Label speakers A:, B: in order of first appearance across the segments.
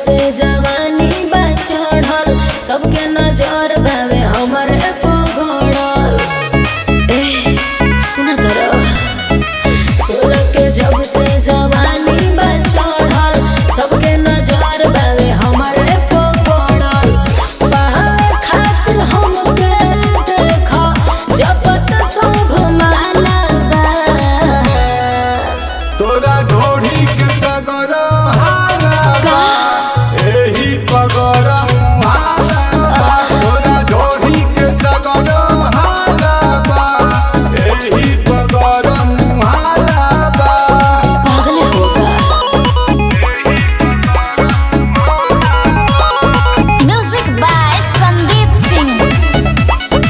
A: से जवानी बा चढ़ल सबके नजर बावे हमर एको गड़ल ए सुना जरा सोलह के जब से जवानी बा चढ़ल सबके नजर बावे हमर एको गड़ल पावे खातिर हमके देखा जपत सब माला बा
B: तोरा ढोढ़ी के सगर हाला एही पगर हाला तोरा ढोढ़ी के सगर हाला एही पगर हाला
A: पागल होगा
C: Music by Sandeep Singh.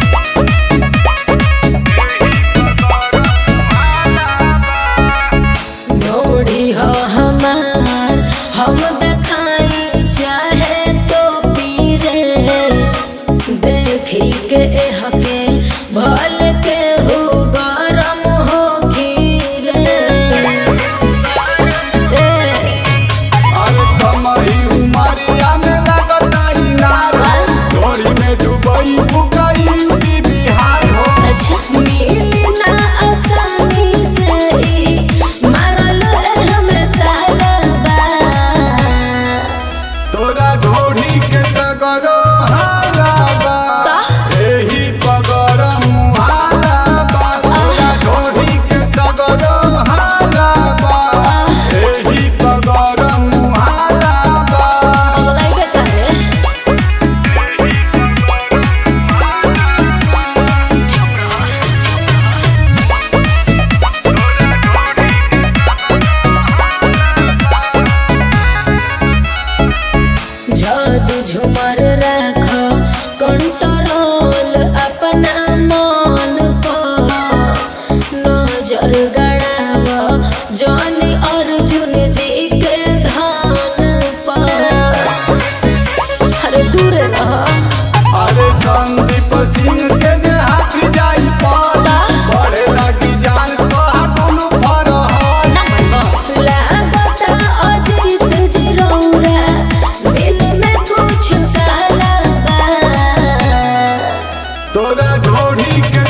A: ढोड़ी हो हमार हम देखाई चाहे तो पीरे देखी के हके भल के हो गरम हो खीरे
B: अरे कमही उमरिया में लगता इनार ढोढ़ी में डूबई बुकई उड़ी बिहार हो
A: अच्छा मिली ना आसानी से ई मारल हमें ताला बा
B: तोरा ढोढ़ी के सगर हाला
A: ता?
B: एही पगर हाला तोरा ढोढ़ी के सगर हाला एही पगर हाला
A: अगलाइबे काहे जादू झुमर राख कंट्रोल अपना मन पर नजर गड़ाव जॉनी अर्जुन जी के धान पर अरे दूर रह
B: अरे संदीप सिंह के जे हाथ जाई पाता बड़े लगी जान तो हटुल फरहल
A: लागता अजीत जी रौरा दिल में कुछ काला बा
B: तोरा ढोढ़ी के